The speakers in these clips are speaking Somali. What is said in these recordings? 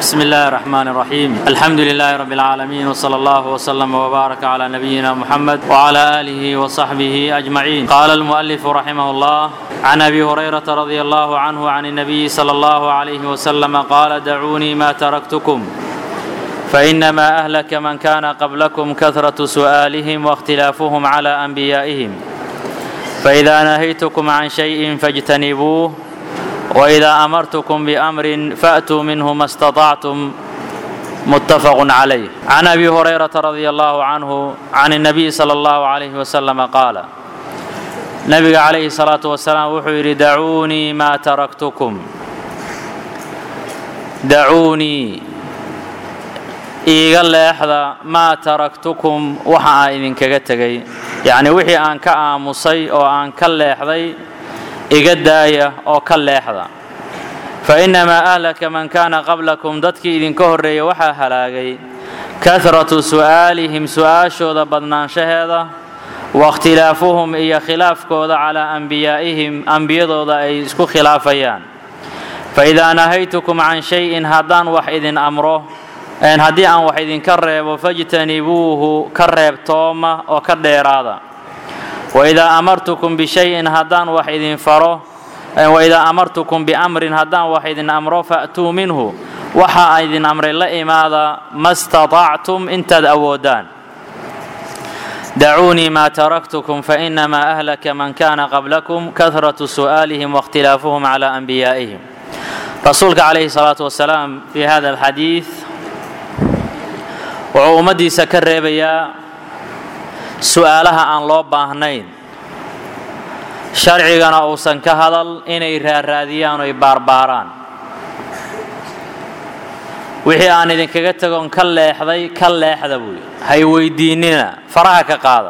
بسم الله الرحمن الرحيم الحمد لله رب العالمين وصلى الله وسلم وبارك على نبينا محمد وعلى آله وصحبه أجمعين قال المؤلف رحمه الله عن أبي هريرة رضي الله عنه عن النبي صلى الله عليه وسلم قال دعوني ما تركتكم فإنما أهلك من كان قبلكم كثرة سؤالهم واختلافهم على أنبيائهم فإذا نهيتكم عن شيء فاجتنبوه وإذا أمرتكم بأمر فأتوا منه ما استطعتم متفق عليه عن أبي هريرة رضي الله عنه عن النبي صلى الله عليه وسلم قال نبي عليه الصلاة والسلام وحير دعوني ما تركتكم دعوني iiga leexda maa taraktukum waxa aan idinkaga tegay yacnii wixii aan ka aamusay oo aan ka leexday iga daaya oo ka leexda fa innamaa ahlaka man kaana qablakum dadkii idinka horreeya waxaa halaagay kahratu su'aalihim su'aashooda badnaanshaheeda waاkhtilaafuhum iyo khilaafkooda calaa anbiyaa'ihim ambiyadooda ay isku khilaafayaan faidaa nahaytukum can shayin haddaan wax idin amro haddii aan wax idinka reebo fajtanibuuhu ka reebtooma oo ka dheeraada waidaa amartukum bishayin haddaan wax idin faro waidaa amartukum biamrin haddaan wax idin amro fa'tuu minhu waxa idin amray la imaada ma staطactum intaad awoodaan dacuunii maa taraktukum fainamaa ahlaka man kana qablakum kahratu su'aalihim waاkhtilaafuhum calى anbiyaa'ihim rasuulka calayhi الsalaaةu wasalaam fi hada alxadiid wuxuu ummaddiisa ka reebayaa su'aalaha aan loo baahnayn sharcigana uusan ka hadal inay raaraadiyaan oy baarbaaraan wixii aan idinkaga tegoon ka leexday ka leexda buuyi hay weydiinnina faraha ka qaada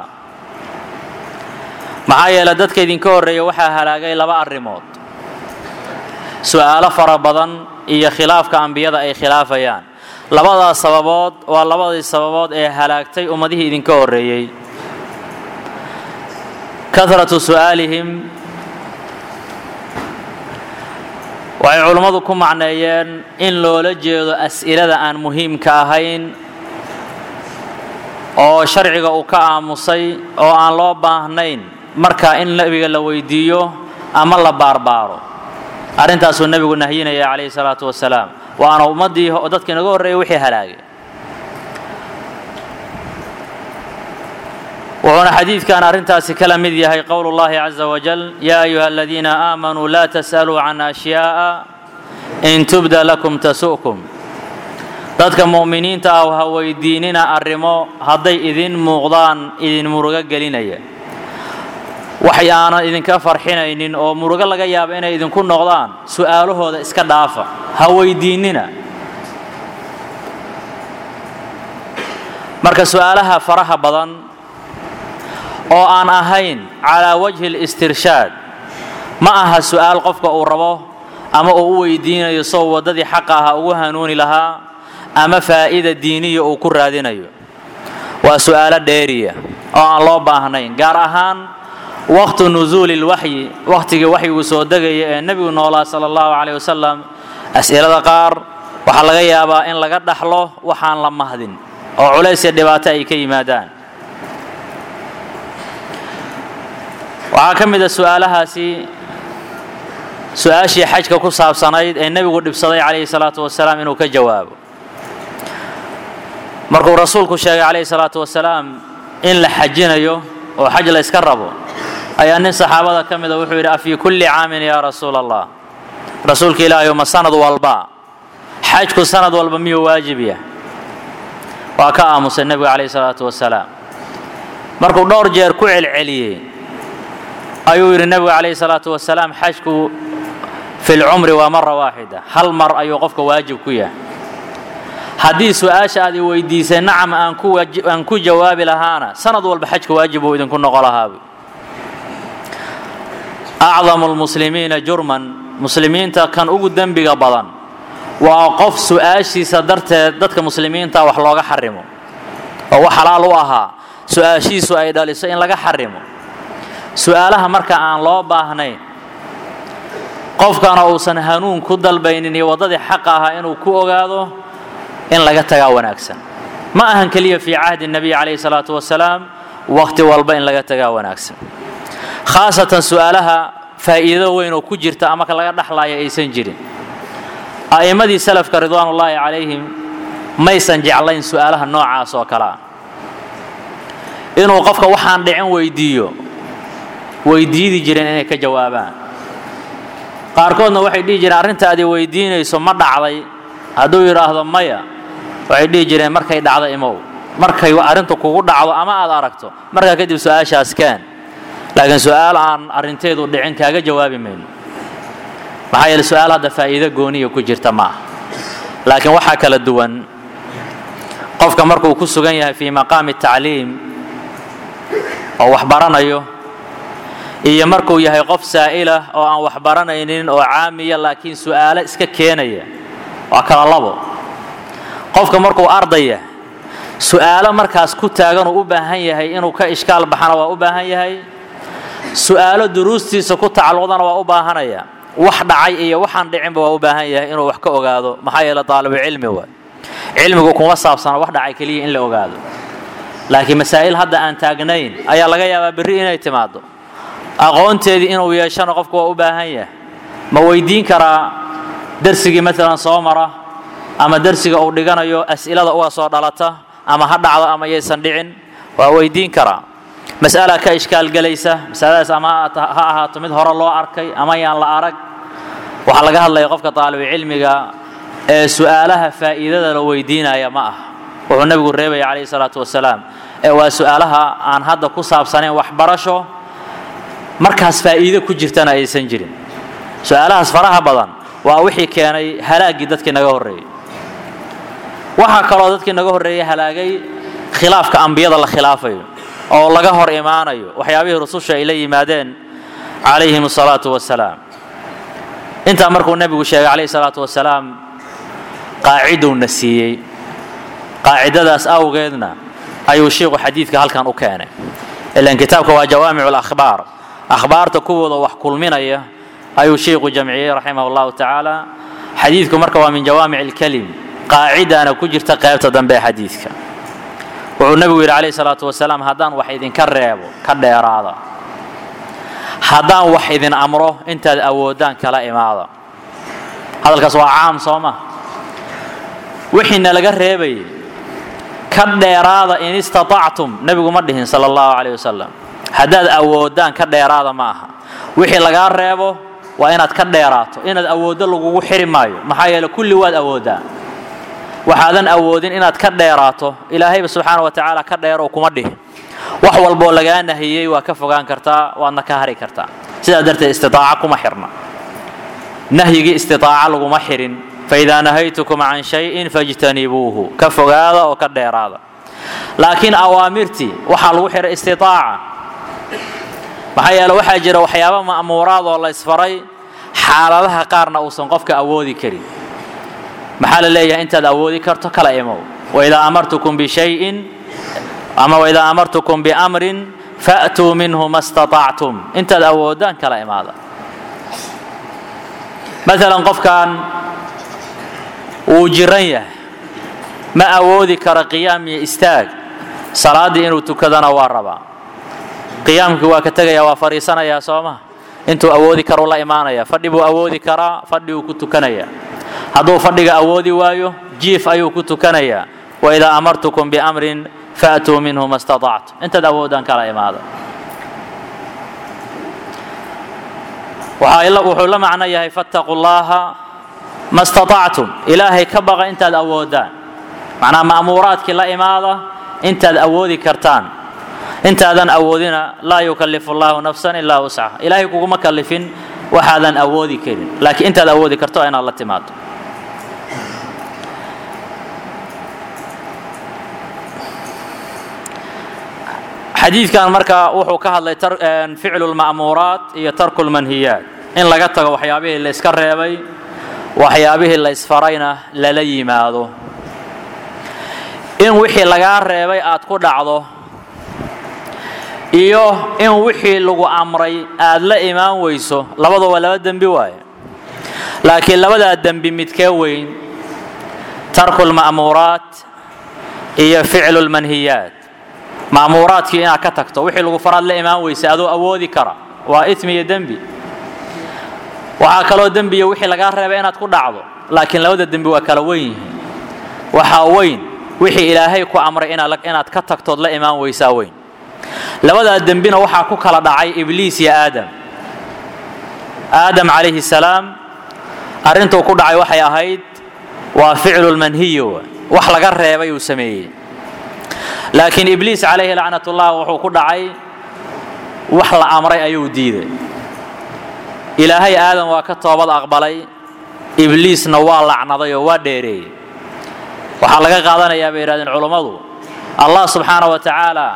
maxaa yeele dadka idinka horreeya waxaa halaagay laba arrimood su'aalo fara badan iyo khilaafka ambiyada ay khilaafayaan labadaas sababood waa labadii sababood ee halaagtay ummadihii idinka horreeyey kahratu su'aalihim waxay culummadu ku macneeyeen in loola jeedo as'ilada aan muhiimka ahayn oo sharciga uu ka aamusay oo aan loo baahnayn marka in nebiga la weydiiyo ama la baarbaaro arrintaasuu nebigu nahyinaya calayhi salaatu wasalaam waana ummaddii dadka inaga horreeyay wixii halaagay wuxuuna xadiidkan arrintaasi kala mid yahay qowl اllahi caza wajal yaa ayuha aladiina aamanuu laa tas'aluu can ashyaaءa in tubda lakum tasu'kum dadka mu'miniinta ah ha weydiinina arrimo hadday idin muuqdaan idin murugo gelinaya waxay aanan idinka farxinaynin oo murugo laga yaabo inay idinku noqdaan su'aalahooda iska dhaafa ha weydiinnina marka su'aalaha faraha badan oo aan ahayn calaa wajhi اlistirshaad ma aha su'aal qofka uu rabo ama uu u weydiinayo soo waddadii xaqa aha ugu hanuuni lahaa ama faa'ida diiniya uu ku raadinayo waa su'aalo dheeriya oo aan loo baahnayn gaar ahaan waqtu nusuuli lwaxyi wakhtigii waxyigu soo degaya ee nebigu noolaa sala allahu calayh wasalam as'ilada qaar waxaa laga yaabaa in laga dhaxlo waxaan la mahdin oo culays iyo dhibaato ay ka yimaadaan waxaa ka mid a su'aalahaasi su-aashii xajka ku saabsanayd ee nebigu dhibsaday calayhi salaatu wasalaam inuu ka jawaabo markuu rasuulku sheegay calayhi salaatu wasalaam in la xajinayo oo xaj la yska rabo ayaa nin saxaabada ka mida wuxuu yidhi afii kulli caamin yaa rasuula allah rasuulka ilaahay ma sanad walba xajku sanad walba miyuu waajib yah waa ka aamusay nebigu calayhi salaatu wasalaam markuu dhowr jeer ku celceliyey ayuu yidhi nebigu calayhi salaatu wasalaam xajku fi lcumri waa mara waaxida hal mar ayuu qofka waajib ku yahay haddii su-aasha aad i weydiisay nacam aan ku jawaabi lahaana sanad walba xajka waajib buu idinku noqo lahaabu acdamu lmuslimiina jurman muslimiinta kan ugu dembiga badan waa qof su-aashiisa darteed dadka muslimiinta wax looga xarimo oo wax xalaal u ahaa su-aashiisu ay dhaliso in laga xarimo su-aalaha marka aan loo baahnayn qofkana uusan hanuun ku dalbaynin iyo waddadii xaqa ahaa inuu ku ogaado in laga tagaa wanaagsan ma ahan keliya fii cahdi nabiy calayhi salaatu wasalaam waqti walba in laga tagaa wanaagsan khaasatan su'aalaha faa'iido weyn oo ku jirta ama laga dhexlaaya aysan jirin a'immadii salafka ridwaanullaahi calayhim maysan jeclayn su'aalaha noocaas oo kale ah inuu qofka waxaan dhicin weydiiyo weydiidi jireen inay ka jawaabaan qaarkoodna waxay dhihi jireen arrintaadi weydiinayso ma dhacday hadduu yidhaahdo maya waxay dhihi jireen markay dhacdo imow markay arrintu kugu dhacdo ama aad aragto markaa kadib su-aashaas keen laakiin su-aal aan arrinteedu dhicin kaaga jawaabi mayno maxaa yeele su-aal hadda faa'iido gooniya ku jirta ma aha laakiin waxaa kala duwan qofka markuu ku sugan yahay fii maqaami tacliim oo wax baranayo iyo markuu yahay qof saa'ilah oo aan wax baranaynin oo caamiya laakiin su'aalo iska keenaya waa kala labo qofka markuu ardaya su'aalo markaas ku taagan uu u baahan yahay inuu ka ishkaal baxana waa u baahan yahay su'aalo duruustiisa ku tacalluqdana waa u baahanaya wax dhacay iyo waxaan dhicinba waa u baahan yahay inuu wax ka ogaado maxaa yeele daalibu cilmi waay cilmigu kuma saabsana wax dhacay keliya in la ogaado laakiin masaa'il hadda aan taagnayn ayaa laga yaabaa berri inay timaado aqoonteedii inuu yeeshana qofku waa u baahan yahay ma weydiin karaa darsigii maalan soo mara ama darsiga uu dhiganayo as'ilada uga soo dhalata ama ha dhacdo ama yaysan dhicin waa weydiin karaa mas'ala ka ishkaal gelaysa masaladaas ama ha ahaato mid hore loo arkay ama yaan la arag waxaa laga hadlaya qofka daalibucilmiga ee su'aalaha faa'iidada la weydiinaya ma ah wuxuu nebigu reebaya calayhi salaatu wasalaam ee waa su'aalaha aan hadda ku saabsanayn waxbarasho markaas faa'iido ku jirtana aysan jirin su'aalahaas faraha badan waa wixii keenay halaaggii dadkii naga horreeyey waxaa kaloo dadkii naga horreeyey halaagay khilaafka ambiyada la khilaafayo oo laga hor imaanayo waxyaabihii rususha ay la yimaadeen calayhim asalaatu wasalaam intaa markuu nebigu sheegay calayhi salaatu wasalaam qaacidowna siiyey qaacidadaas awgeedna ayuu shiiku xadiidka halkan u keenay ilan kitaabka waa jawaamicu lakhbaar akhbaarta kuwooda wax kulminaya ayuu shiiku jamciyey raximah allahu tacaala xadiidku marka waa min jawaamic alkelim qaacidana ku jirta qaybta dambe ee xadiidka wuxuu nebigu yidhi calayhi salaatu wasalaam haddaan wax idinka reebo ka dheeraada haddaan wax idin amro intaad awoodaan kala imaada hadalkaas waa caam soo ma wixiina laga reebayay ka dheeraada in istatactum nebigu ma dhihin sala allahu calayh wasalam haddaad awoodaan ka dheeraada ma aha wixii lagaa reebo waa inaad ka dheeraato inaad awooddo lagugu xiri maayo maxaa yeele kulli waad awooddaa waxaadan awoodin inaad ka dheeraato ilaahayba subxaana wa tacaala ka dheerow kuma dhihin wax walboo lagaa nahiyey waa ka fogaan kartaa waadna ka hari kartaa sidaa darteed istitaaca kuma xirna nahyigii istitaaca laguma xirin faidaa nahaytukum can shayin fajtanibuuhu ka fogaada oo ka dheeraada laakiin awaamirtii waxaa lagu xihay istitaaca maxaa yeele waxaa jira waxyaaba ma'muuraad oo la isfaray xaaladaha qaarna uusan qofka awoodi karin maxaa la leeyahay intaad awoodi karto kala imow waidaa amartukum bishayin ama waidaa amartukum biamrin fa'tuu minhu ma staطactum intaad awoodaan kala imaada maalan qofkan wuu jiran yahay ma awoodi karo qiyaam iyo istaag salaaddii inuu tukadana waa rabaa qiyaamkii waa ka tegaya waa fadhiisanayaa soo ma intuu awoodi karuu la imaanaya fadhi buu awoodi karaa fadhi uu ku tukanayaa hadduu fadhiga awoodi waayo jiif ayuu ku tukanayaa waidaa amartukum biamrin faatuu minhu ma staطactum intaad awoodaan kala imaada wuxuu la macno yahay fattaquu llaha ma staطactum ilaahay ka baqa intaad awoodaan macnaa ma'muuraadkii la imaada intaad awoodi kartaan intaadan awoodina laa yukallifu allahu nafsan ilaa wuscaha ilaahay kuguma kallifin waxaadan awoodi karin laakiin intaad awoodi karto waa inaad la timaado xadiidkan marka wuxuu ka hadlay ficlu lma'muuraat iyo tarku lmanhiyaat in laga tago waxyaabihii la iska reebay waxyaabihii la isfarayna lala yimaado in wixii lagaa reebay aad ku dhacdo iyo in wixii lagu amray aad la imaan weyso labadu waa laba dembi waaye laakiin labadaa dembi midkee weyn tarku lma'muuraat iyo ficlu lmanhiyaat ma'muuraadkii inaad ka tagto wixii lagu faraad la imaan weysay adoo awoodi kara waa ismi iyo dembi waxaa kaloo dembiya wixii lagaa reebay inaad ku dhacdo laakiin labada dembi waa kala weyn yihiin waxaa weyn wixii ilaahay ku amray inaad ka tagtood la imaan weysaa weyn labadaa dembina waxaa ku kala dhacay ibliis iyo aadam aadam calayhi salaam arrintuu ku dhacay waxay ahayd waa ficlu lmanhiyo wax laga reebay uu sameeyey laakiin ibliis calayhi lacnatullah wuxuu ku dhacay wax la amray ayuu diiday ilaahay aadam waa ka toobad aqbalay ibliisna waa lacnaday oo waa dheereeyey waxaa laga qaadanayaa bay yidhahdeen culummadu allah subxaana wa tacaala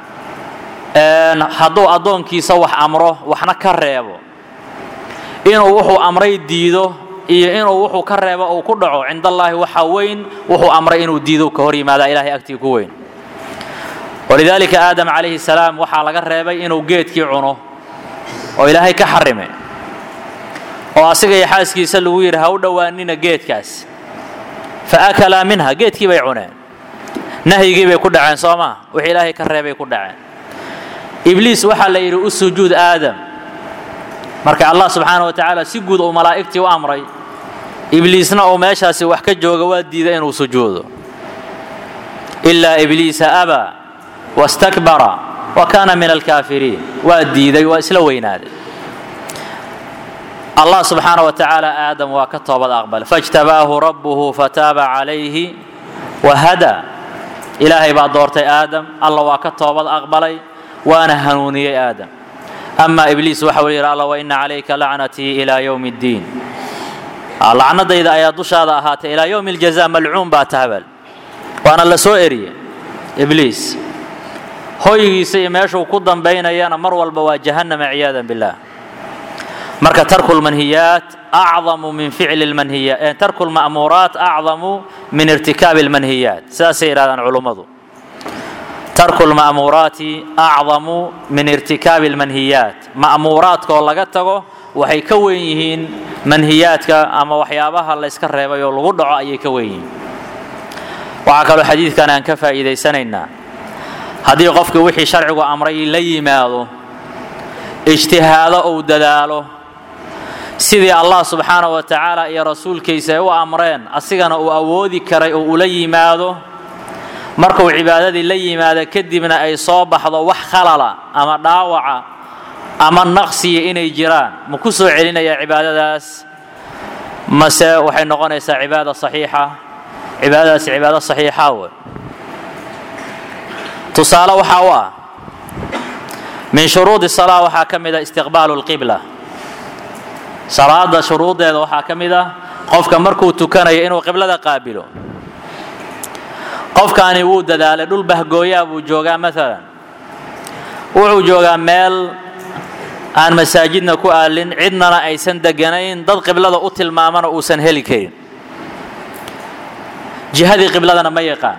hadduu addoonkiisa wax amro waxna ka reebo inuu wuxuu amray diido iyo inuu wuxuu ka reebo uu ku dhaco cind allaahi waxaa weyn wuxuu amray inuu diido ka hor yimaadaa ilahay agtii ku weyn walidaalika aadam calayhi salaam waxaa laga reebay inuu geedkii cuno oo ilaahay ka xarime oo asiga iyo xaaskiisa lagu yidhi ha u dhowaanina geedkaas fa akalaa minha geedkii bay cuneen nahyigii bay ku dhaceen soo maa wixii ilaahay ka reebay ku dhaceen ibliis waxaa la yidhi u sujuud aadam marka allah subxaana wa tacaala si guud uu malaa'igtii u amray ibliisna uu meeshaasi wax ka jooga waa diiday inuu sujuudo ilaa ibliisa abaa wastakbara wa kaana min alkaafiriin waa diiday waa isla weynaaday allah subxaana wa tacaala aadam waa ka toobad aqbal faاjtabaahu rabbuhu fataaba calayhi wahada ilaahay baa doortay aadam alla waa ka toobad aqbalay waana hanuuniyey aadam ama ibliis waxa uu yidhi alla waina calayka lacnatii ilaa yowmi اddiin lacnadayda ayaa dushaada ahaatay ilaa yowmi اljaza malcuun baa tahbal waana la soo eriyey ibliis hoygiisa iyo meeshuu ku dambaynayana mar walba waa jahannama ciyaada biاllah marka tarku lmanhiyaat acdamu min ficli lmanhiyaat tarku lma'muuraat acdamu min irtikaabi lmanhiyaat sidaasay yidhahdaan culummadu tarku lma'muuraati acdamu min irtikaabi lmanhiyaat ma'muuraadkaoo laga tago waxay ka weyn yihiin manhiyaadka ama waxyaabaha layska reebay oo lagu dhaco ayay ka weyn yihiin waxaa kaloo xadiidkan aan ka faa'iidaysanaynaa haddii qofkii wixii sharcigu amray la yimaado ijtihaado uu dadaalo sidii allah subxaana wa tacaala iyo rasuulkiisa ay u amreen asigana uu awoodi karay oo ula yimaado markuu cibaadadii la yimaado kadibna ay soo baxdo wax khalala ama dhaawaca ama naqsiya inay jiraan ma ku soo celinayaa cibaadadaas mase waxay noqonaysaa cibaada saxiixa cibaadadaasi cibaado saxiixa wey tusaale waxaa u ah min shuruudi salaa waxaa ka mid a istiqbaalu lqibla salaada shuruuddeeda waxaa ka mid ah qofka markuu tukanayo inuu qiblada qaabilo qofkaani wuu dadaalay dhul bahgooyaa buu joogaa maalan wuxuu joogaa meel aan masaajidna ku aalin cidnana aysan deganayn dad qiblada u tilmaamana uusan heli karin jihadii qibladana ma yaqaan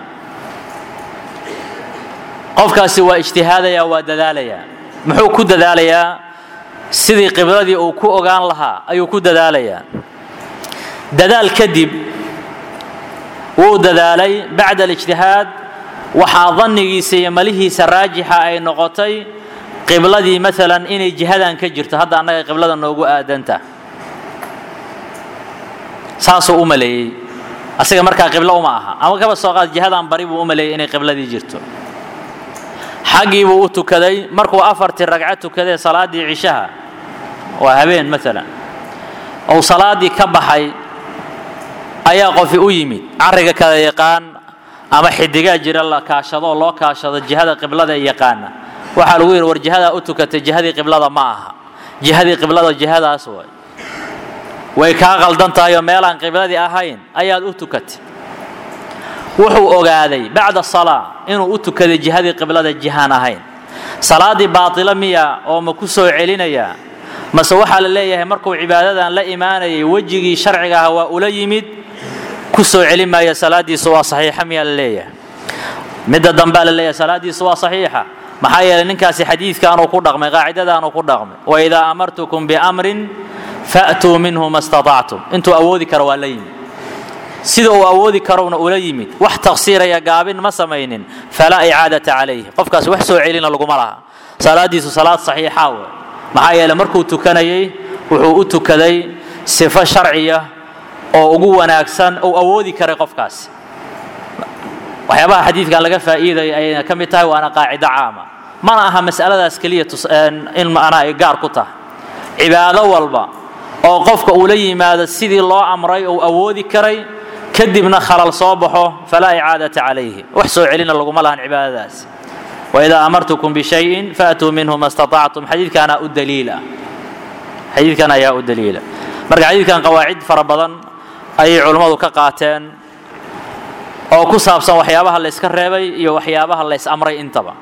qofkaasi waa ijtihaadayaa waa dadaalayaa muxuu ku dadaalayaa sidii qibladii uu ku ogaan lahaa ayuu ku dadaalayaa dadaal kadib wuu dadaalay bacda alijtihaad waxaa dannigiisa iyo malihiisa raajixa ay noqotay qibladii maalan inay jihadan ka jirto hadda annaga qiblada noogu aadanta saasuu u maleeyey asiga markaa qiblo uma aha ama kaba soo qaad jihadan bari buu u maleeyey inay qibladii jirto xaggii buu u tukaday markuu afartii ragco tukadee salaaddii cishaha waa habeen maalan ou salaaddii ka baxay ayaa qofi u yimid carriga kala yaqaan ama xidigaa jira la kaashadoo loo kaashado jihada qiblada ee yaqaana waxaa lagu yidhi war jihadaa u tukatay jihadii qiblada ma aha jihadii qiblada jihadaas way way kaa qaldan tahay oo meelaan qibladii ahayn ayaad u tukatay wuxuu ogaaday bacda salaa inuu u tukaday jihadii qiblada jihaan ahayn salaaddii baatilo miya oo ma ku soo celinayaa mase waxaa la leeyahay markuu cibaadadan la imaanayay wejigii sharciga ah waa ula yimid ku soo celin maaya salaaddiisu waa saxiixa miyaa la leeyahay midda dambea la leeyahay salaaddiisu waa saxiixa maxaa yeelay ninkaasi xadiidkaanuu ku dhaqmay qaacidadaanuu ku dhaqmay waidaa amartukum biamrin fa'tuu minhu ma staطactum intuu awoodi karo waa la yimid sida uu awoodi karowna ula yimid wax taqsiiraya gaabin ma samaynin falaa icaadata calayh qofkaas wax soo celina laguma laha salaadiisu salaad saxiixa we maxaa yeele markuu tukanayay wuxuu u tukaday sifo sharciya oo ugu wanaagsan uu awoodi karay qofkaas waxyaabaha xadiidkan laga faa'iidaya ayayna ka mid tahay waana qaacido caama mana aha mas'aladaas keliya in macnaha ay gaar ku tahay cibaado walba oo qofka uu la yimaado sidii loo amray uu awoodi karay kadibna khalal soo baxo falaa icaadata calayhi wax soo celina laguma lahan cibaadadaas waidaa amartukum bishayin faatuu minhu ma staطactum xadiidkaana u daliila xadiidkan ayaa u daliila marka xadiidkan qawaacid fara badan ayay culummadu ka qaateen oo ku saabsan waxyaabaha la yska reebay iyo waxyaabaha la ys amray intaba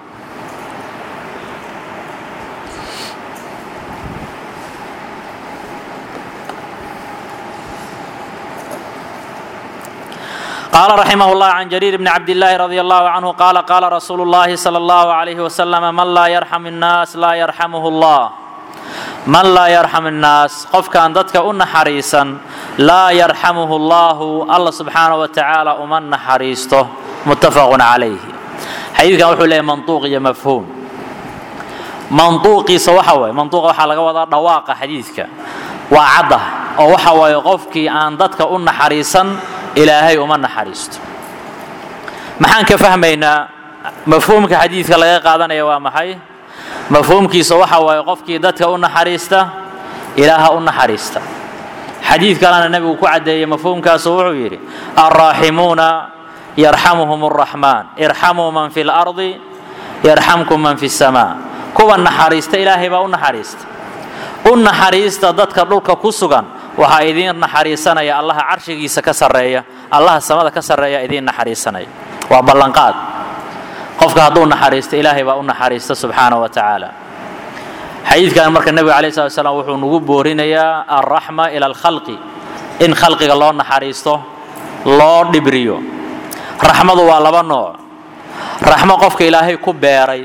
قال رحمه الله عن جرير بن عبد الله رضي الله عنه قال قال رسول الله صلى الله عليه وسلم من لا يرحم الناس لا يرحمه الله من لا يرحم الناس قف كان ضدك أن حريصا لا يرحمه الله الله سبحانه وتعالى أمن حريصته متفق عليه حديث كان وحول منطوق يا مفهوم منطوقي سوحوي منطوق وحا لغا ودا دواق حديثك وعده او waxa way qofkii aan dadka u naxariisan ilaahay uma naxariisto maxaan ka fahmaynaa mafhuumka xadiidka laga qaadanaya waa maxay mafhuumkiisa waxa waaye qofkii dadka u naxariista ilaaha u naxariista xadiid kalena nebigu ku caddeeyey mafhuumkaasu wuxuu yidhi alraaximuuna yarxamuhum arraxmaan irxamuu man fi lardi yarxamkum man fi samaa kuwa naxariista ilaahay baa u naxariista u naxariista dadka dhulka ku sugan waxaa idiin naxariisanaya allaha carshigiisa ka sarreeya allaha samada ka sarreeya idiin naxariisanaya waa ballanqaad qofka hadduu naxariisto ilaahay baa u naxariista subxaana wa tacaala xadiidkan marka nebiga alayh slat slam wuxuu nagu boorinayaa alraxma ila alkhalqi in khalqiga loo naxariisto loo dhibriyo raxmadu waa laba nooc raxmo qofka ilaahay ku beeray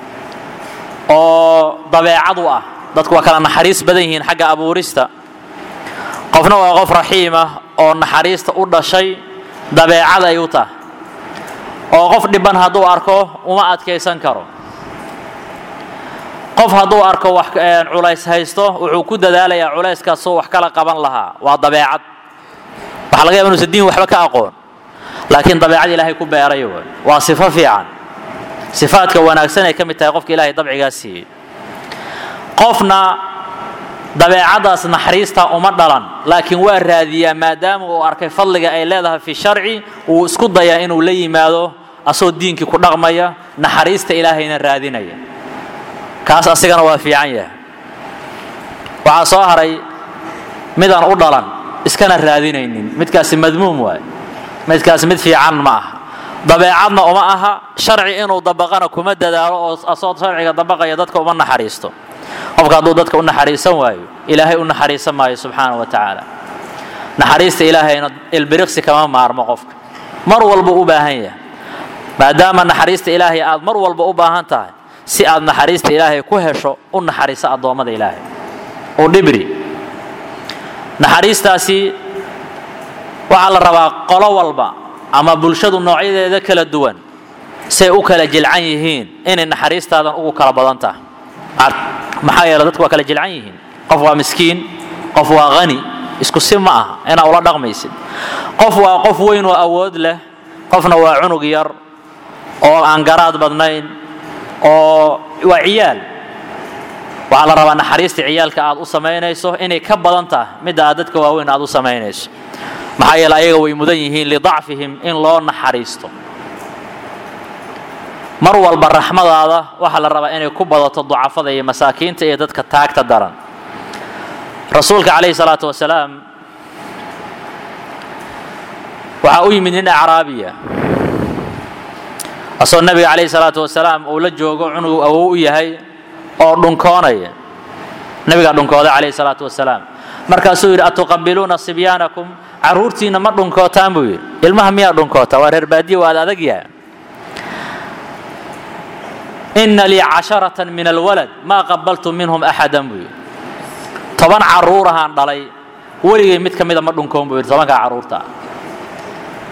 oo dabeecad u ah dadku waa kala naxariis badan yihiin xagga abuurista qofna waa qof raxiimah oo naxariista u dhashay dabeecad ay u tahay oo qof dhiban hadduu arko uma adkaysan karo qof hadduu arko wax culays haysto wuxuu ku dadaalayaa culayskaasoo wax kala qaban lahaa waa dabeecad waxaa laga yaba inuusan diin waxba ka aqoon laakiin dabeecad ilaahay ku beeray wey waa sifo fiican sifaadka wanaagsan ay ka mid tahay qofka ilaahay dabcigaa siiyey qofna dabeecadaas naxariista uma dhalan laakiin waa raadiyaa maadaama uu arkay fadliga ay leedahay fi sharci wuu isku dayaa inuu la yimaado asoo diinkii ku dhaqmaya naxariista ilaahayna raadinaya kaas asigana waa fiican yahay waxaa soo haray midaan u dhalan iskana raadinaynin midkaasi madmuum waay midkaasi mid fiican ma aha dabeecadna uma aha sharci inuu dabaqana kuma dadaalo oo asoo sharciga dabaqaya dadka uma naxariisto qofka hadduu dadka u naxariisan waayo ilaahay u naxariisan maayo subxaana wa tacaala naxariista ilaahayna ilbiriqsi kama maarmo qofka mar walba u baahan yahay maadaama naxariista ilaahay aad mar walba u baahan tahay si aad naxariista ilaahay ku hesho u naxariiso addoommada ilaahay u dhibri naxariistaasi waxaa la rabaa qolo walba ama bulshadu noocyadeeda kala duwan say u kala jilcan yihiin inay naxariistaadan ugu kala badan tahay maxaa yeele dadku waa kala jilcan yihiin qof waa miskiin qof waa hani isku si ma aha inaa ula dhaqmaysid qof waa qof weyn oo awood leh qofna waa cunug yar oo aan garaad badnayn oo waa ciyaal waxaa la rabaa naxariista ciyaalka aad u samaynayso inay ka badan tahay midda aad dadka waaweyn aad u samaynayso maxaa yeele ayaga way mudan yihiin lidacfihim in loo naxariisto mar walba raxmadaada waxaa la rabaa inay ku badato ducafada iyo masaakiinta iyo dadka taagta daran rasuulka calayhi salaatu wasalaam waxaa u yimid nin acraabiya asoo nabiga calayhi salaatu wasalaam uu la joogo cunug awow u yahay oo dhunkoonaya nabigaa dhunkooda calayhi salaatu wasalaam markaasuu yidhi atuqabiluuna sibyaanakum carruurtiinna ma dhunkootaan buu yidhi ilmaha miyaa dhunkoota waa reer baadiya waa ad adag yahay ina lii casharatan min alwalad maa qabaltu minhum axadan buu yidhi toban carruurahaan dhalay weligay mid ka mida ma dhunkoon buu yidhi tobankaa carruurta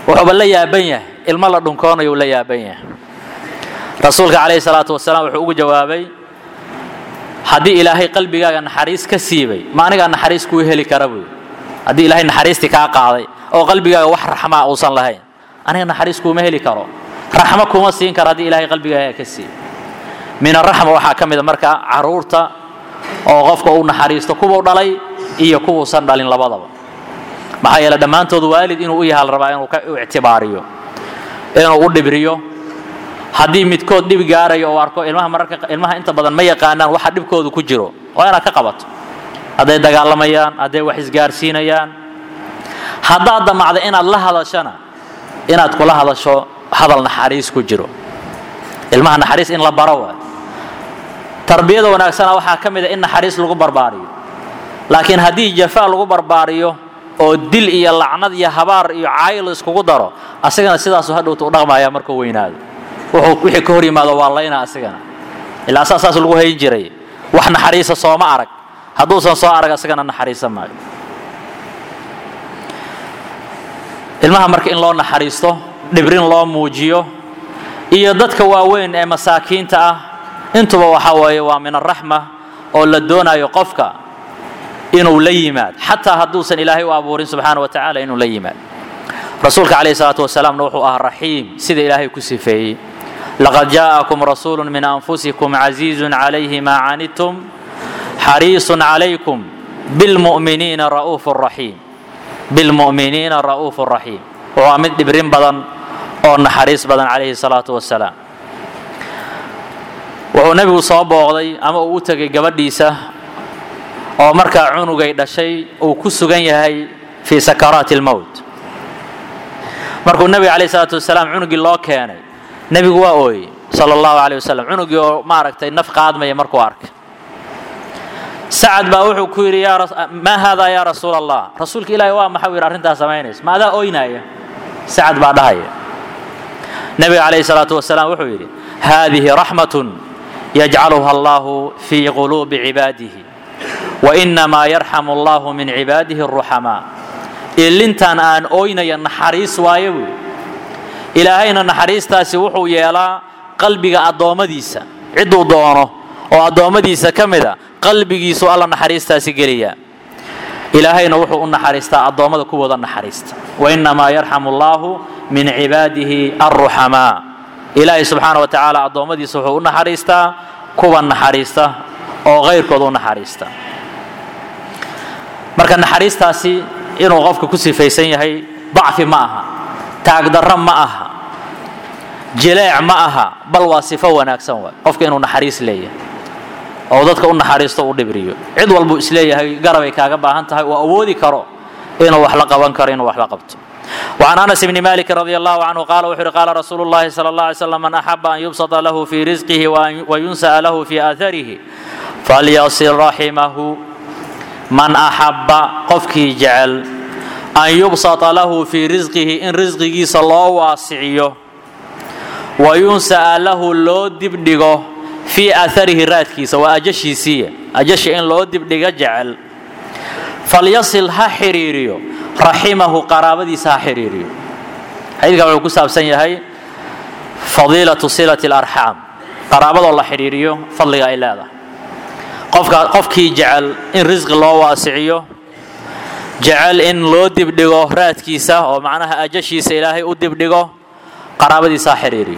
wuxuuba la yaaban yahay ilmo la dhunkoonayu la yaaban yahay rasuulka calayhi salaatu wasalaam wuxuu ugu jawaabay haddii ilaahay qalbigaaga naxariis ka siibay ma anigaa naxariis kuu heli kara buy haddii ilaahay naxariistii kaa qaaday oo qalbigaaga wax raxmaa uusan lahayn aniga naxariis kuuma heli karo raxmo kuma siin karo haddii ilaahay qalbigaaga ka siibay min araxma waxaa ka mid a marka caruurta oo qofka uu naxariisto kuwuu dhalay iyo kuwuusan dhalin labadaba maxaa yeele dhammaantood waalid inuu u yaha la rabaa inuu ka ictibaariyo inuu u dhibriyo haddii midkood dhib gaarayo oo arko ilmaha mararka ilmaha inta badan ma yaqaanaan waxa dhibkoodu ku jiro waa inaad ka qabato hadday dagaalamayaan hadday wax isgaarsiinayaan haddaad damacda inaad la hadashana inaad kula hadasho hadal naxariis ku jiro ilmaha naxariis in la baro waay tarbiyada wanaagsana waxaa ka mid a in naxariis lagu barbaariyo laakiin haddii jafaa lagu barbaariyo oo dil iyo lacnad iyo habaar iyo caayl iskugu daro asagana sidaasu hadhowta u dhaqmaya markuu weynaado wuxuu wixii ka hor yimaado waa layna asagana ilaa saa saas lagu hayn jiray wax naxariisa sooma arag hadduusan soo arag asagana naxariisa maayo ilmaha marka in loo naxariisto dhibrin loo muujiyo iyo dadka waaweyn ee masaakiinta ah intuba waxa weeye waa min araxma oo la doonayo qofka inuu la yimaad xataa hadduusan ilaahay u abuurin subxaana wa tacaala inuu la yimaad rasuulka calayhi salaatu wasalaamna wuxuu ahaa raxiim sida ilaahay ku sifeeyey laqad jaa'akum rasuulu min anfusikum casiizun calayhi maa canidtum xariisun calaykum bilmu'miniina ra'uufu raxiim bilmu'miniina ra'uufu raxiim waa mid dhibrin badan oo naxariis badan calayhi salaatu wasalaam wuxuu nebigu soo booqday ama uu u tegay gabadhiisa oo markaa cunugay dhashay uu ku sugan yahay fii sakaraati almowt markuu nebiga calayhi salaatu wasalaam cunugii loo keenay nebigu waa ooyey sala allahu calayh wasalam cunugii oo maaragtay naf qaadmaya markuu arkay sacad baa wuxuu ku yidhi maa haadaa yaa rasuula allah rasuulka ilaahi waa maxau yidhi arrintaas samaynaysa ma adaa oynaaya sacad baa dhahaya nebiga calayhi salaatu wasalaam wuxuu yidhi haadihi raxmatun yajcaluha allahu fii quluubi cibaadihi wainamaa yarxamu allahu min cibaadihi aruxamaa ilintan aan ooynaya naxariis waayo buy ilaahayna naxariistaasi wuxuu yeelaa qalbiga addoommadiisa cidduu doono oo addoommadiisa ka mida qalbigiisu alla naxariistaasi geliya ilaahayna wuxuu u naxariistaa addoommada kuwooda naxariista wainamaa yarxamu allahu min cibaadihi alruxamaa ilaahay subxaana wa tacaala addoommadiisa wuxuu u naxariistaa kuwa naxariista oo kayrkood u naxariista marka naxariistaasi inuu qofka ku sifaysan yahay dacfi ma aha taagdarro ma aha jileec ma aha bal waa sifo wanaagsan waay qofka inuu naxariis leeyahay oo dadka u naxariisto u dhibriyo cid walbuu isleeyahay garabay kaaga baahan tahay oo awoodi karo inuu wax la qaban karo inuu wax la qabto وعن أنس بن مالك رضي الله عنه قال وحر قال رسول الله صلى الله عليه وسلم من أحب أن يبسط له في رزقه وينسأ له في آثره فليصل رحمه من أحب قفكي جعل أن يبسط له في رزقه إن رزقه صلى الله واسعيه وينسأ له لو دبدغه في أثره راتكيس وأجشي سية أجشي إن لو دبدغه جعل فليصل ها حريريو raximahu qaraabadiisa ha xiriiriyo xadiidka wuxuu ku saabsan yahay fadiilatu silati alarxaam qaraabadoo la xidhiiriyo fadliga ay leedahay qofka qofkii jecel in risqi loo waasiciyo jecel in loo dibdhigo raadkiisa oo macnaha ajashiisa ilaahay u dibdhigo qaraabadiisa ha xidhiiriyo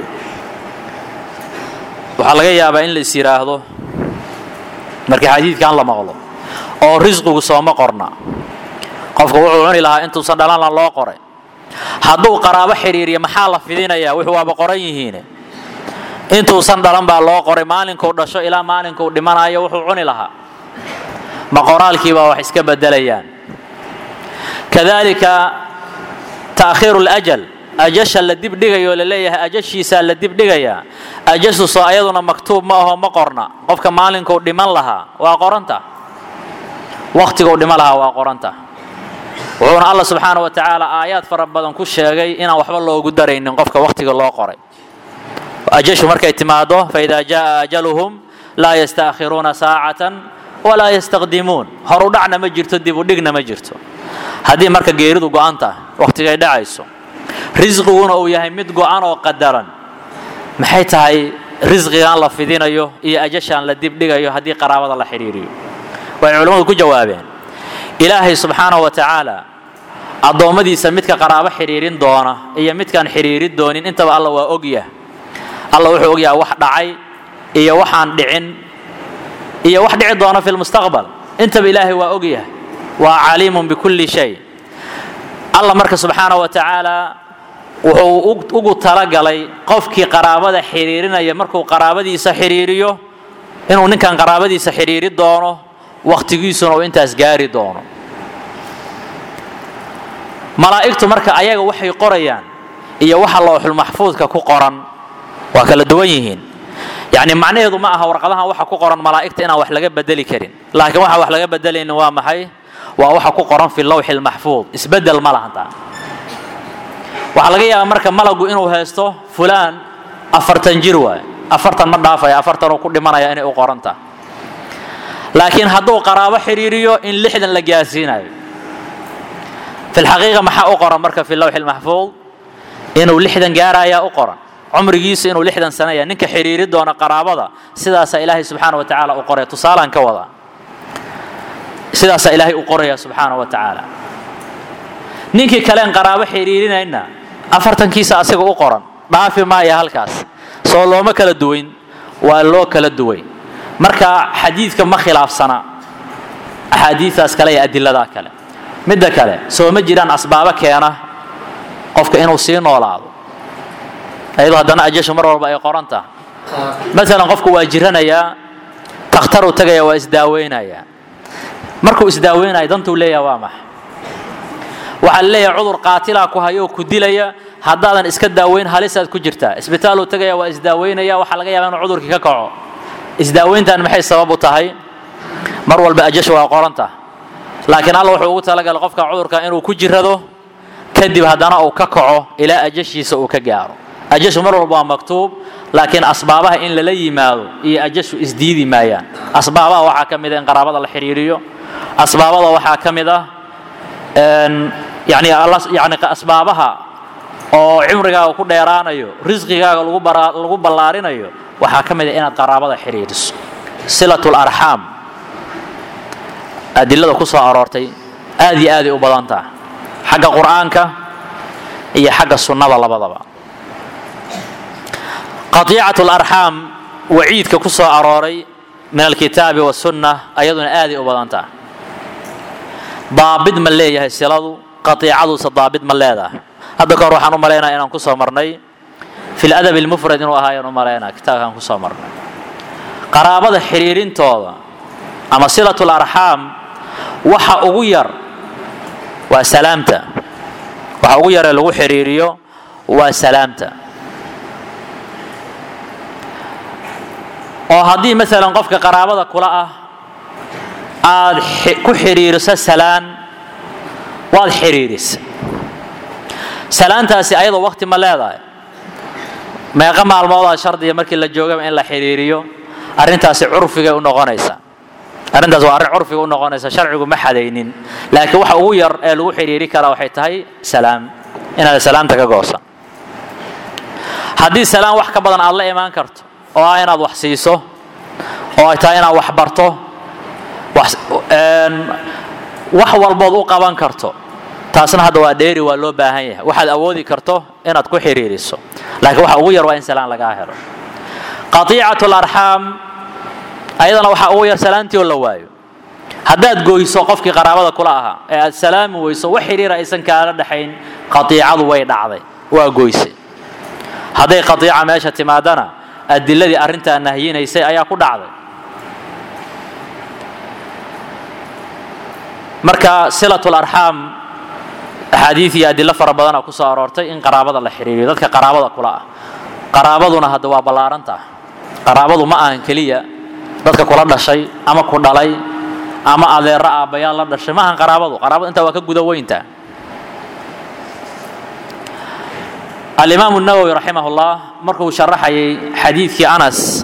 waxaa laga yaabaa in la is yidhaahdo markii xadiidkan la maqlo oo risqigu sooma qorna qofka wuxuu cuni lahaa intuusan dhalanla loo qoray hadduu qaraabo xidhiiriya maxaa la fidinayaa wuxuu waaba qoran yihiine intuusan dhalan baa loo qoray maalinkuu dhasho ilaa maalinkuu dhimanayo wuxuu cuni lahaa ma qoraalkiibaa wax iska bedelayaan kadalika ta'khiiru ljal ajasha la dibdhigayo la leeyahay ajashiisaa la dibdhigayaa ajashuso ayaduna maktuub ma aho ma qorna qofka maalinkuu dhiman lahaa waa qoranta wakhtiguu dhiman lahaa waa qoranta wuxuuna alla subxaana wa tacaala aayaad fara badan ku sheegay inaan waxba loogu daraynin qofka wakhtiga loo qoray ajashu markay timaado faida jaa ajaluhum laa yastaakhiruuna saacatan walaa yastaqdimuun horu dhacna ma jirto dib u dhigna ma jirto haddii marka geeridu go'an tahay wakhtigay dhacayso risqiguna uu yahay mid go-an oo qadaran maxay tahay risqigan la fidinayo iyo ajashaan la dibdhigayo haddii qaraabada la xidhiiriyo waxay culimmadu ku jawaabeen ilaahay subxaanahu wa tacaala addoommadiisa midka qaraabo xidhiirin doona iyo midkaan xidhiirin doonin intaba alla waa ogyah alla wuxuu ogyahay wax dhacay iyo waxaan dhicin iyo wax dhici doona fi lmustaqbal intaba ilaahay waa ogyahay waa caliimun bikulli shay alla marka subxaanahu wa tacaala wuxuu ugu talagalay qofkii qaraabada xidhiirinaya markuu qaraabadiisa xidhiiriyo inuu ninkan qaraabadiisa xidhiiri doono wakhtigiisuna uu intaas gaari doono malaa'igtu marka ayaga waxay qorayaan iyo waxa looxul maxfuudka ku qoran waa kala duwan yihiin yacni macnaheedu ma aha warqadahan waxa ku qoran malaa'igta inaan wax laga bedeli karin laakiin waxa wax laga bedelaynin waa maxay waa waxa ku qoran fi lawxi lmaxfuud isbedel ma lahan taa waxaa laga yaabaa marka malagu inuu haysto fulaan afartan jir waay afartan ma dhaafaya afartan uu ku dhimanaya inay u qoranta laakiin hadduu qaraabo xidhiiriyo in lixdan la gaarsiinayo fi lxaqiiqa maxaa u qoran marka fi lawxi lmaxfuud inuu lixdan gaarayaa u qoran cumrigiisa inuu lixdan sanaya ninka xidhiiri doona qaraabada sidaasaa ilaahay subxaana wa tacaala u qoraya tusaalaan ka wadaa sidaasaa ilaahay u qoraya subxaana wa tacaala ninkii kaleen qaraabo xidhiirinayna afartankiisa asiga u qoran dhaafi maaya halkaas soo looma kala duwayn waa loo kala duway marka xadiidka ma khilaafsana axaadiistaas kale iyo adiladaa kale midda kale soo ma jiraan asbaabo keena qofka inuu sii noolaado ayadoo haddana ajashu mar walba ay qoran tahay maalan qofku waa jiranayaa takhtaruu tagaya waa isdaaweynayaa markuu isdaaweynayo dantuu leeyaha waa maxa waxaa la leeyahay cudur qaatilaa ku hayoo ku dilaya haddaadan iska daaweyn halisaad ku jirtaa isbitaaluu tagaya waa isdaaweynaya waxaa laga yaabaa inuu cudurkii ka kaco isdaaweyntan maxay sabab u tahay mar walba ajashu waa qoranta laakiin alla wuxuu ugu talagalay qofka cudurka inuu ku jirado kadib haddana uu ka kaco ilaa ajashiisa uu ka gaaro ajashu mar walba waa maktuub laakiin asbaabaha in lala yimaado iyo ajashu isdiidi maayaan asbaabaha waxaa ka mid a in qaraabada la xidhiiriyo asbaabada waxaa ka mid ah yani yani asbaabaha oo cimrigaaga ku dheeraanayo risqigaaga lagu ballaarinayo waxaa ka mid a inaad qaraabada xidhiiriso silatu larxaam adilada ku soo aroortay aad iyo aaday u badan taha xagga qur'aanka iyo xagga sunnada labadaba qatiicat larxaam waciidka ku soo arooray min alkitaabi wasunna ayaduna aaday u badan taha daabid ma leeyahay siladu qatiicaduusa daabid ma leedahay hadda ka hor waxaan u malaynaya inaan ku soo marnay fi ladab lmufrad inuu ahaa ayaan u malaynaya kitaabkaan ku soo marnay qaraabada xidhiirintooda ama silat larxaam waxa ugu yar waa salaamta waxa ugu yaree lagu xidhiiriyo waa salaamta oo haddii maalan qofka qaraabada kula ah aad ku xidhiiriso salaan waad xidhiirisa salaantaasi ayadoo wakti ma leedahay meeqa maalmoodaa shardiga markii la joogaba in la xidhiiriyo arrintaasi curfigay u noqonaysaa arrintaas waa arrin curfiga u noqonaysa sharcigu ma xadaynin laakiin waxa ugu yar ee lagu xidhiiri karaa waxay tahay salaam inaad salaamta ka goosan haddii salaam wax ka badan aad la imaan karto oo ah inaad wax siiso oo ay tahay inaad wax barto wax walbood u qaban karto taasna hadda waa dheeri waa loo baahan yahay waxaad awoodi karto inaad ku xidhiiriso laakiin waxa ugu yar waa in salaan lagaa helo qatiicat larxaam ayadana waxaa ugu yar salaantii oo la waayo haddaad goyso qofkii qaraabada kula ahaa ee aad salaami weyso wax xidhiira aysan kaala dhexayn qatiicadu way dhacday waa goysay hadday qatiica meesha timaadana adiladii arrintaa nahyinaysay ayaa ku dhacday marka silatul arxaam axaadiid iyo adilo fara badana ku soo aroortay in qaraabada la xidhiiriyo dadka qaraabada kula ah qaraabaduna hadda waa ballaarantah qaraabadu ma ahan keliya dadka kula dhashay ama ku dhalay ama adeero aabbayaal la dhashay ma ahan qaraabadu qaraabadu intaa waa ka guda weynta alimaamu nawowi raximah ullah markuu sharaxayay xadiidkii anas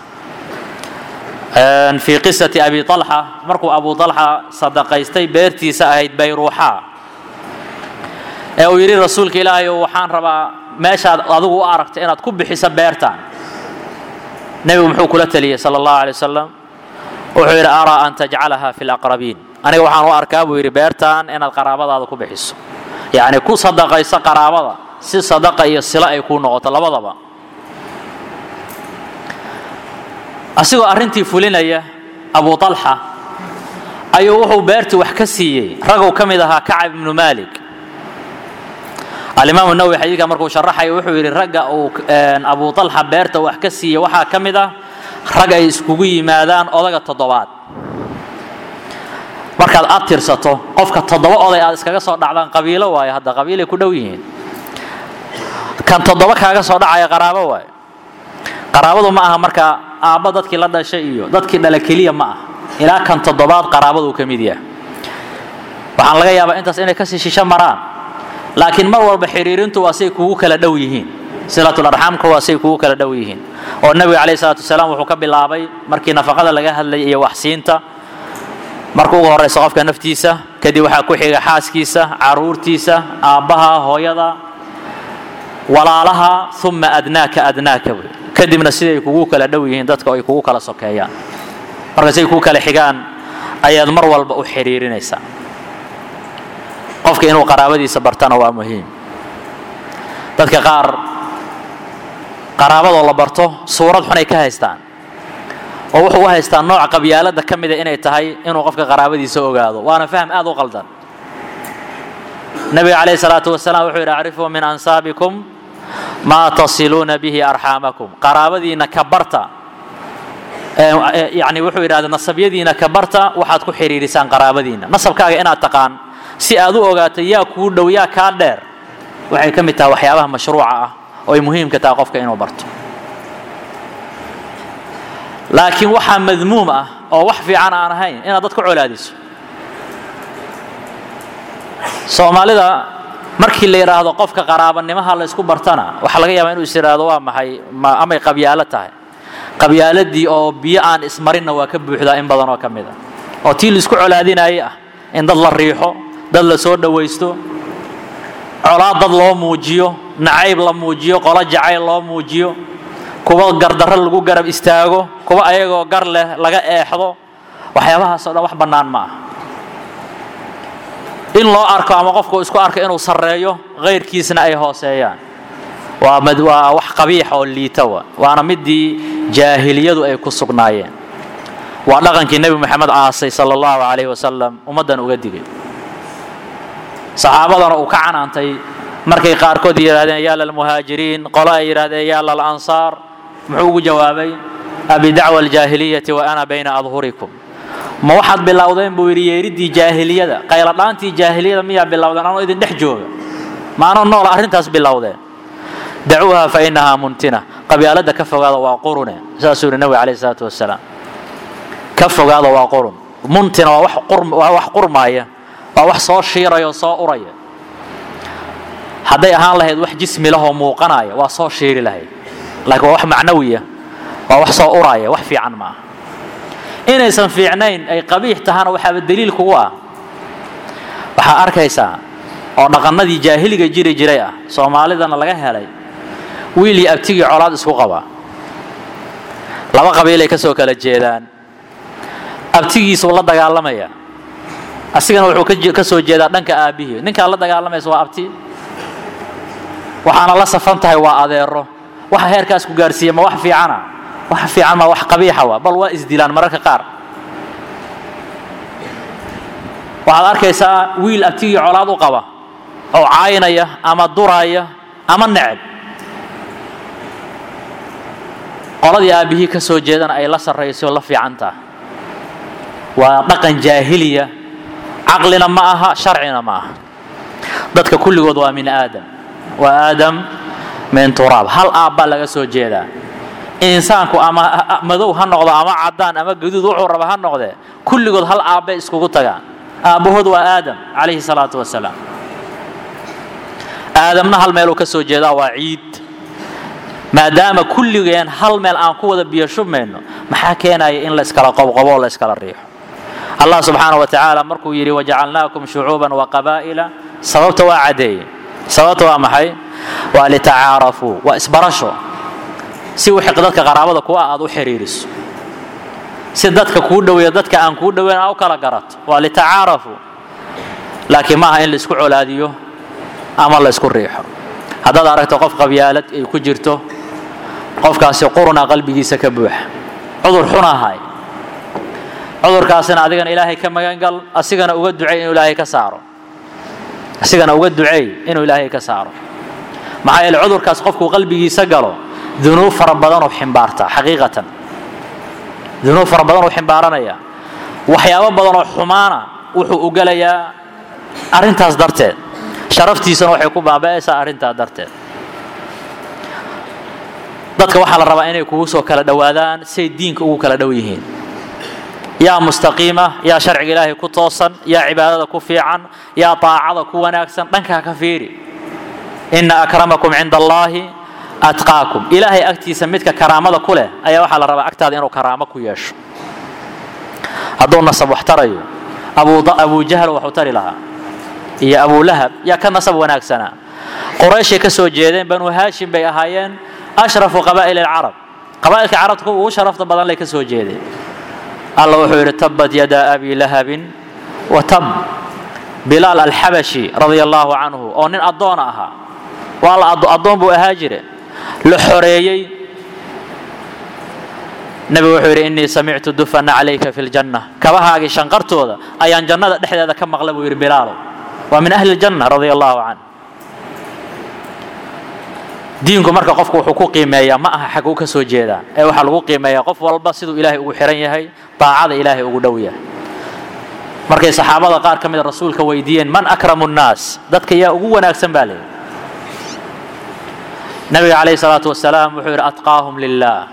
fii qisati abi alxa markuu abu alxa sadaqaystay beertiisa ahayd bayruuxa ee uu yidhi rasuulka ilaahay waxaan rabaa meeshaad adigu u aragta inaad ku bixiso beertaan nebigu muxuu kula taliyey sala allahu alay wasalam wuxuu yidhi araa an tajcalaha fi laqrabiin aniga waxaan u arkaa buu yidhi beertaan inaad qaraabadaada ku bixiso yacni ku sadaqayso qaraabada si sadaqa iyo silo ay kuu noqoto labadaba asigoo arrintii fulinaya abu talxa ayuu wuxuu beertii wax ka siiyey ragow ka mid ahaa kacab ibnu maalik alimaamu nawowi xadiidka markuu sharaxayo wuxuu yidhi ragga uu abu talxa beerta wax ka siiyey waxaa ka mid ah rag ay iskugu yimaadaan odaga toddobaad markaad aad tirsato qofka toddoba oday aad iskaga soo dhacdaan qabiilo waayo hadda qabiilay ku dhow yihiin kan toddoba kaaga soo dhacaya qaraabo waayo qaraabadu ma aha marka aabba dadkii la dhashay iyo dadkii dhala keliya ma aha ilaa kan toddobaad qaraabaduu ka mid yahay waxaan laga yaabaa intaas inay kasii shisho maraan laakiin mar walba xiriirintu waa say kugu kala dhow yihiin silatul arxaamka waa say kugu kala dhow yihiin oo nebiga calayhi salaatu wasalaam wuxuu ka bilaabay markii nafaqada laga hadlayay iyo waxsiinta marka ugu horeysa qofka naftiisa kadib waxaa ku xiga xaaskiisa caruurtiisa aabbaha hooyada walaalaha uma adnaaka adnaaka wey kadibna siday kugu kala dhow yihiin dadka ay kugu kala sokeeyaan marka siday kugu kala xigaan ayaad mar walba u xiriirinaysaa qofka inuu qaraabadiisa bartana waa muhiim dadka qaar qaraabadoo la barto suurad xunay ka haystaan oo wuxuu u haystaa nooc qabyaalada ka mida inay tahay inuu qofka qaraabadiisa ogaado waana fahm aad u qaldan nabiga calayhi salaatu wasalaam wuxuu yidhi acrifuu min ansaabikum maa tasiluuna bihi arxaamakum qaraabadiina ka barta yani wuxuu yidhahda nasabyadiina ka barta waxaad ku xiriirisaan qaraabadiina nasabkaaga inaad taqaan si aad u ogaato yaa kuu dhow yaa kaa dheer waxay ka mid tahay waxyaabaha mashruuca ah oo ay muhiimka tahay qofka inuu barto laakiin waxaa madmuum ah oo wax fiican aan ahayn inaad dad ku colaadiso soomaalida markii la yidhaahdo qofka qaraabanimaha la isku bartana waxaa laga yaabaa inuu is yidhaahdo waa maxay ma amay qabyaalo tahay qabyaaladii oo biyo aan ismarinna waa ka buuxdaa in badan oo ka mid a oo tii laisku colaadinayay ah in dad la riixo dad la soo dhowaysto colaad dad loo muujiyo nacayb la muujiyo qolo jacayl loo muujiyo kuwa gardarro lagu garab istaago kuwa ayagoo gar leh laga eexdo waxyaabahaasoo dhan wax bannaan ma aha in loo arko ama qofku isku arko inuu sarreeyo kayrkiisna ay hooseeyaan waa waa wax qabiix oo liita wa waana midii jaahiliyadu ay ku sugnaayeen waa dhaqankii nebi moxamed caasay sala allahu calayhi wasalam ummaddan uga digay saxaabadana uu ka canaantay markay qaarkood yidhahdeen yaa lalmuhaajiriin qolo ay yidhahdeen yaa lalansaar muxuu ugu jawaabay abidacwa aljaahiliyati wa ana bayna adhurikum ma waxaad bilowdeen buu yidhi yeeriddii jaahiliyada qayladhaantii jaahiliyada miyaa bilowdeen anoo idin dhex jooga maanoo noola arrintaas bilowdeen dacuuha fa inahaa muntina qabyaaladda ka fogaada waa qurune saasuu yidhi nabiga calayhi salaatu wasalaam ka fogaada waa qurun muntina waa wax qur waa wax qurmaaya waa wax soo shiiraya oo soo uraya hadday ahaan lahayd wax jismi lahoo muuqanaya waa soo shiiri lahayd laakiin waa wax macnawiya waa wax soo uraya wax fiican maaha inaysan fiicnayn ay qabiix tahana waxaaba daliil kugu ah waxaa arkaysaa oo dhaqannadii jaahiliga jiri jiray ah soomaalidana laga helay wiil iyo abtigii colaad isku qaba laba qabiilay ka soo kala jeedaan abtigiisuu la dagaalamaya asigana wuxuu ka soo jeedaa dhanka aabbihii ninkaa la dagaalamaysa waa abti waxaana la safan tahay waa adeero waxa heerkaas ku gaarsiiya ma wax fiicana wax fiican ma wax qabiixa waa bal waa isdilaan mararka qaar waxaad arkaysaa wiil abtigii colaad u qaba oo caynaya ama duraya ama neceb qoladii aabbihii ka soo jeedana ay la sarrayso la fiicantaa waa dhaqan jaahiliya caqlina ma aha sharcina ma aha dadka kulligood waa min aadam waa aadam min turaab hal aabbaa laga soo jeedaa insaanku ama madow ha noqdo ama caddaan ama gaduud wuxuu raba ha noqdee kulligood hal aabbay iskugu tagaan aabbahood waa aadam calayhi salaatu wasalaam aadamna hal meeluu ka soo jeedaa waa ciid maadaama kulligeen hal meel aan ku wada biyo shubmayno maxaa keenaya in la iskala qobqobo oo la iskala riixo allah subxaana wa tacaala markuu yidhi wajacalnaakum shucuuban wa qabaa'ila sababta waa caddeeye sababta waa maxay waa litacaarafuu waa isbarasho si wixii dadka qaraabada kuwa aad u xiriiriso si dadka kuu dhoweeya dadka aan kuu dhoweyn aa u kala garato waa litacaarafuu laakiin maaha in laisku colaadiyo ama la isku riixo haddaad aragto qof qabyaalad ay ku jirto qofkaasi quruna qalbigiisa ka buuxa cudur xunahay cudurkaasina adigana ilaahay ka magangal asigana uga ducey inuu ilaahay ka saaro asigana uga duceey inuu ilaahay ka saaro maxaa yeele cudurkaas qofkuu qalbigiisa galo dunuub fara badanuu ximbaarta xaqiiqatan dunuub fara badanuu ximbaaranaya waxyaabo badanoo xumaana wuxuu u gelayaa arrintaas darteed sharaftiisana waxay ku baaba'aysaa arrintaa darteed dadka waxaa la rabaa inay kugu soo kala dhowaadaan say diinka ugu kala dhow yihiin yaa mustaqiima yaa sharciga ilaahay ku toosan yaa cibaadada ku fiican yaa taacada ku wanaagsan dhankaa ka fiiri ina akramakum cinda allaahi atqaakum ilaahay agtiisa midka karaamada ku leh ayaa waxaa la rabaa agtaada inuu karaamo ku yeesho hadduu nasab wax tarayo abu jahl waxuu tari lahaa iyo abulahab yaa ka nasab wanaagsanaa qurayshay ka soo jeedeen banu haashim bay ahaayeen ashrafu qabaa'il alcarab qabaa'ilka carabta kuwa ugu sharafta badan lay ka soo jeedeen alla wuxuu yidhi tabbat yadaa abi lahabin wa tab bilaal alxabashi radia allaahu canhu oo nin addoona ahaa waa la addoon buu ahaa jire la xoreeyey nebigu wuxuu yidhi innii samictu dufana calayka fi ljanna kabahaagii shanqartooda ayaan jannada dhexdeeda ka maqla buu yidhi bilaalow waa min ahli ljanna radia allaahu canh diinku marka qofku wuxuu ku qiimeeyaa ma aha xaguu ka soo jeedaa ee waxaa lagu qiimeeyaa qof walba siduu ilaahay ugu xihan yahay daacada ilaahay ugu dhow yahay markay saxaabada qaar ka mida rasuulka weydiiyeen man akramu nnaas dadka yaa ugu wanaagsan baa leeyihi nabiga calayhi salaatu wasalaam wuxuu yidhi atqaahum lilah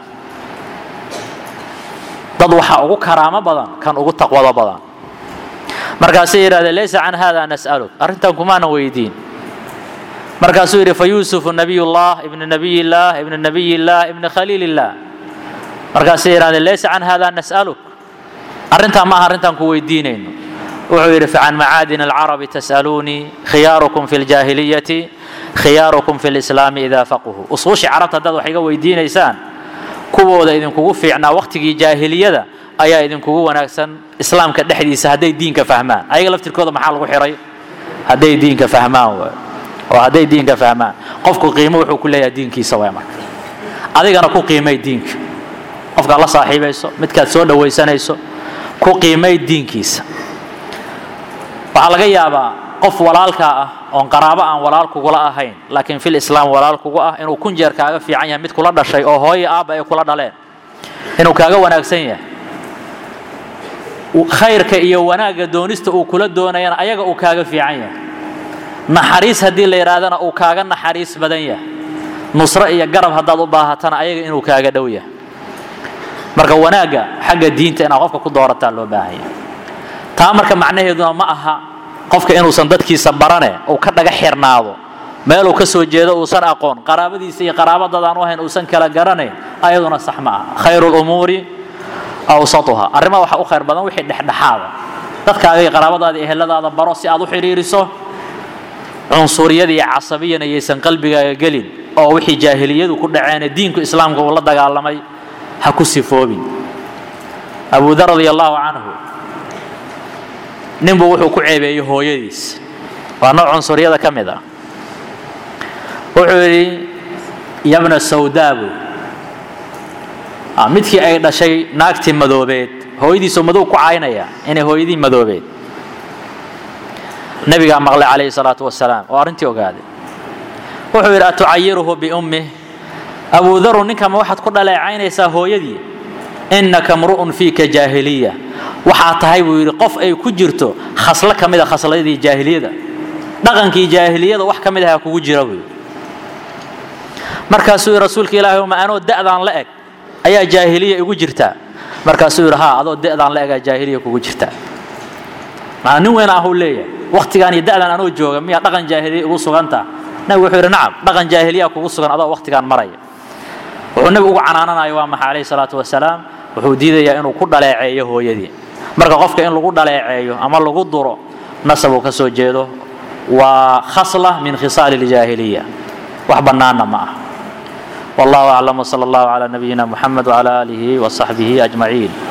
dad waxaa ugu karaamo badan kan ugu taqwado badan markaasay yidhahdeen laysa can hada nas'aluk arrintan kumaana weydiin markaasuu yidhi fayuusufu nabiyullah ibnu nabiyillah ibnu nabiyillah ibnu khaliilillah markaasay yidhahdeen laysa can hada nas'aluk arrintaa ma aha arrintaan ku weydiinayno wuxuu yidhi facan macaadin alcarabi tas'aluunii khiyaarukum fi ljaahiliyati khiyaarukum fi lislaami idaa faquhu usuushii carabta haddaad wax iga weydiinaysaan kuwooda idinkugu fiicnaa waqtigii jaahiliyada ayaa idinkugu wanaagsan islaamka dhexdiisa hadday diinka fahmaan ayaga laftirkooda maxaa lagu xihay hadday diinka fahmaan waay oo hadday diinka fahmaan qofku qiimo wuxuu ku leeyahay diinkiisa waay marka adigana ku qiimay diinka qofkaad la saaxiibayso midkaad soo dhowaysanayso ku qiimay diinkiisa waxaa laga yaabaa qof walaalkaa ah oon qaraabo aan walaal kugula ahayn laakiin fil islaam walaal kugu ah inuu kun jeer kaaga fiican yahay mid kula dhashay oo hooyo aabba ay kula dhaleen inuu kaaga wanaagsan yahay khayrka iyo wanaagga doonista uu kula doonayana ayaga uu kaaga fiican yahay naxariis haddii la yidhaahdana uu kaaga naxariis badan yahay nusro iyo garab haddaad u baahatana ayaga inuu kaaga dhow yahay marka wanaagga xagga diinta inaad qofka ku doorataa loo baahanya taa marka macnaheeduna ma aha qofka inuusan dadkiisa barane uu ka dhaga xirnaado meeluu ka soo jeedo uusan aqoon qaraabadiisa iyo qaraabadadaan u ahayn uusan kala garanayn ayaduna sax ma aha khayru lumuuri awsatuha arrimaha waxaa u khayr badan wixii dhexdhexaada dadkaaga iyo qaraabadaada iyo eheladaada baro si aad u xidhiiriso cunsuriyada iyo casabiyana yaysan qalbigaaga gelin oo wixii jaahiliyadu ku dhaceene diinku islaamka uu la dagaalamay ha ku sifoobin abu dar radi allahu canhu ninbuu wuxuu ku ceebeeyey hooyadiis waa nooc cunsuriyada ka mid ah wuxuu yidhi yabna sawdaabu midkii ay dhashay naagtii madoobeed hooyadiisoo madow ku caynaya inay hooyadii madoobeed nabigaa maqlay calayhi salaatu wasalaam oo arrintii ogaaday wuxuu yidhi atucayiruhu biummih abu daru ninkama waxaad ku dhaleecaynaysaa hooyadii innaka mru'un fiika jaahiliya waxaa tahay buu yidhi qof ay ku jirto khaslo ka mid a khasladii jaahiliyada dhaqankii jaahiliyada wax ka mid aha kugu jira buu yidhi markaasuu yidhi rasuulka ilaahi ma anoo da'daan la eg ayaa jaahiliya igu jirtaa markaasuu yidhi haa adoo da'daan la egaa jaahiliya kugu jirtaa maana nin weyn ahuu leeyahay waktigaan iyo da'daan anoo jooga miyaa dhaqan jaahiliya igu suganta nabigu wuxuu yidhi nacam dhaqan jaahiliya kugu sugan adoo waktigaan maraya wuxuu nabigu ugu canaananayo waa maxay calayhi salaatu wasalaam wuxuu diidayaa inuu ku dhaleeceeyo hooyadii marka qofka in lagu dhaleeceeyo ama lagu duro nasab uu ka soo jeedo waa khasla min khisaali ljaahiliya wax bannaanna ma ah wallahu aclam wsala allahu calaa nabiyina muxamed wcala aalihi wasaxbihi ajmaciin